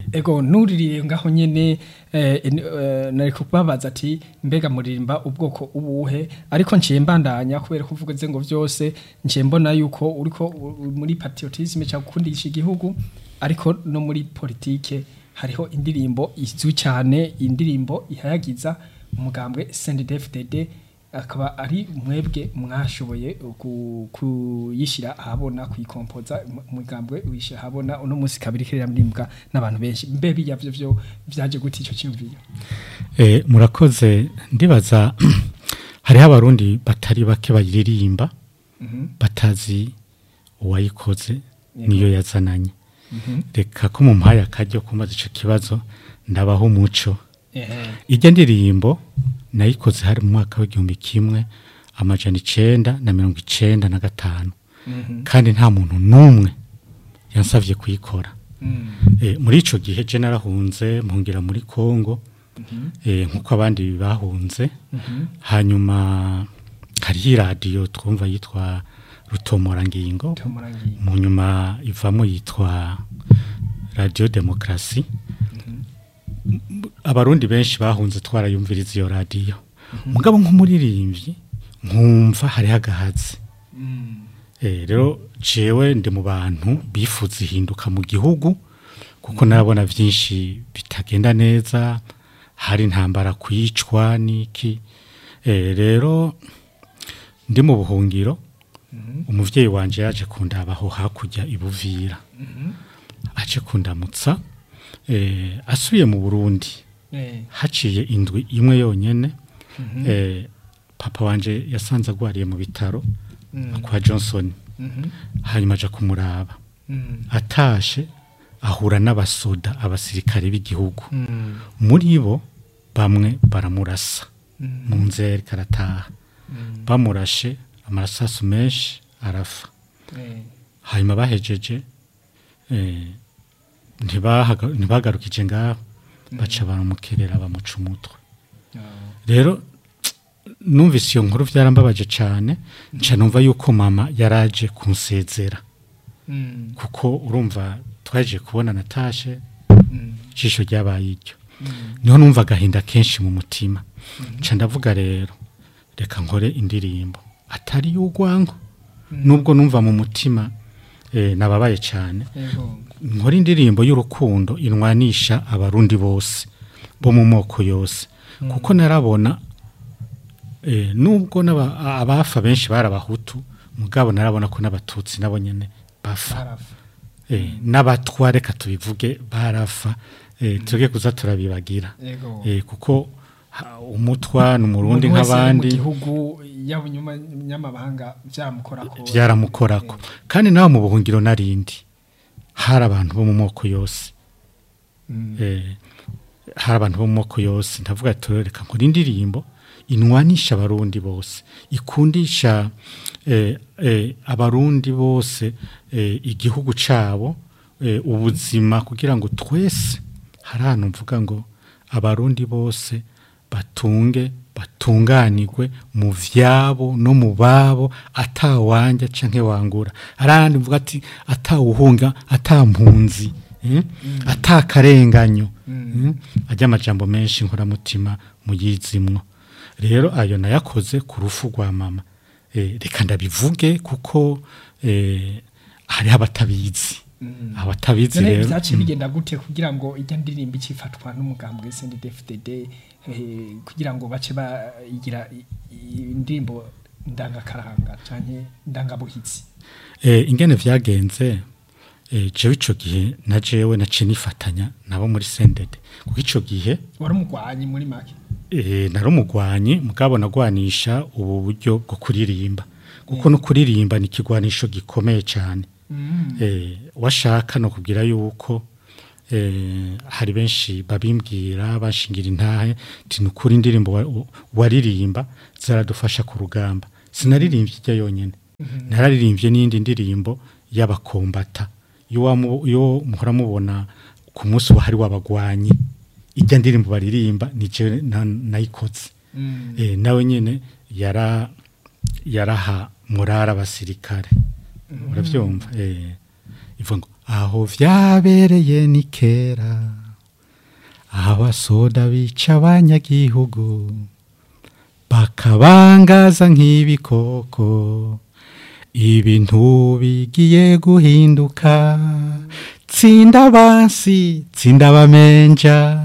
ego nuririye ngaho nyene eh, en- eh, nari kubabaza ati mbega muririmba ubwoko ubuhe ariko nciye mbandanya kubera ko uvuga ngo vyose nciye mbona yuko uriko u- u- muri patriotisme cyangwa gukundisha igihugu ariko no muri politike hariho indirimbo izwi cyane indirimbo ihayagiza umugambwe CNDD-FDD akaba ari mwebwe mwashoboye ku- kuyishyira ahabona kuyikompoza mu- umugambwe wishyira ahabona uno munsi kabiri kiririmbwa n'abantu benshi mbe bijya byo byo byaje gute icyo cyumviro Eh, murakoze ndibaza hariho abarundi batari bake bayiririmba batazi uwayikoze niyo yazananye reka ko mumpaye akaryo kumaze ico kibazo ndabaho umuco ehe ijya ndirimbo nayikoze hari mu mwaka w'igihumbi kimwe amajana icenda na mirongo icenda na gatanu kandi nta muntu n'umwe yansavye kuyikora Eh, muri ico gihe je narahunze mpungira muri Kongo eh, nkuko abandi bahunze hanyuma hariho iradiyo twumva yitwa rutomorangingo tumurangiye mu nyuma ivamo yitwa radiyo demokarasi abarundi benshi bahunze twarayumviriza iyo radiyo mugabo nk'umuririmbyi nkumva hariho agahazi Eh, rero jewe ndi mu bantu bifuza ihinduka mu gihugu kuko narabona byinshi bitagenda neza hari intambara kwicwa n'iki Eh, rero ndi mu buhungiro umuvyeyi wanje yaje kundabaho hakurya ibuvira aje kundamutsa eh, asubiye mu burundi eh haciye indwi imwe yonyene eh, papa wanje yasanze agwariye mu bitaro kwa johnson hanyuma aja kumuraba atashe ahura n'abasoda abasirikare b'igihugu muri bo bamwe baramurasa mu nzira yariko arataha bamurashe amarasasu menshi arafa eh hanyuma bahejeje eh, ntibahaga- ntibagarukije ngaho baca baramukerera bamuca umutwe rero numvise iyo nkuru byarambabaje cyane nca numva yuko mama yaraje kunsezera kuko urumva twaje kubona natashe ijisho ryabaye iryo niho numva agahinda kenshi mu mutima nca ndavuga rero reka nkore indirimbo atari y'urwango nubwo numva mu mutima eh, nababaye cyane ego nkora indirimbo y'urukundo inwanisha abarundi bose bo mu moko yose kuko narabona eh, nubwo n'aba- abafa benshi bari abahutu mugabo narabona ko n'abatutsi nabo nyene bafa barafa eh, n'abatwa reka tubivuge barafa eh, tuge kuza turabibagira ego eh, kuko ha- umutwa ni umurundi Umuntu wese ari nk'abandi mu gihugu yaba nyamabanga byamukorako byaramukorako kandi nawe mu buhungiro narindi hari abantu bo mu moko yose eh, hari abantu bo mu moko yose ndavuga ati reka nkora indirimbo inwanisha abarundi bose ikundisha eh, eh, abarundi bose eh, igihugu cabo eh, ubuzima kugira ngo twese hari ahantu mvuga ngo abarundi bose batunge batunganirwe mu vyabo no mu babo atawanja canke wangura arandi mvuga ati atawuhunga atampunzi eh? atakarenganyo mm. ajya amajambo menshi nkoramutima muyizimwo rero ayo nayakoze ku rufu rwa mama eh, reka ndabivuge kuko eh, hariho abatabizi abatabizi none rero byaciye bigenda gute kugira ngo ijya ndirimbo ikifatwa n'umugambwe CNDD-FDD eh, kugira ngo bace bayigira i- i- indirimbo ndangakaranga canke ndangabuhitsi Eh, ingene vyagenze eh, jewe ico gihe na jewe naciye nifatanya nabo muri sendede kuko ico gihe wari umugwanyi muri make eh, nari umugwanyi mugabo nagwanisha ubu buryo bwo kuririmba kuko no kuririmba ni ikigwanisho gikomeye cyane eh, washaka no kubwira yuko eh, hari benshi babimbwira bashingira intahe ti nukuri indirimbo wa- wa- waririmba zaradufasha ku rugamba sinaririmbye ijya yonyene nararirimbye n'indi ndirimbo y'abakombata iyo wamu- iyo muhora mubona ku munsi wa hari w'abagwanyi ijya ndirimbo baririmba ni je na- nayikoze eh, nawe nyene yara yaraha murara abasirikare uravyumva eh ivuga ngo aho vyabereye ni kera abasoda bica abanyagihugu bakabangaza nk'ibikoko ibintu bigiye guhinduka tsinda bansi tsinda bamenja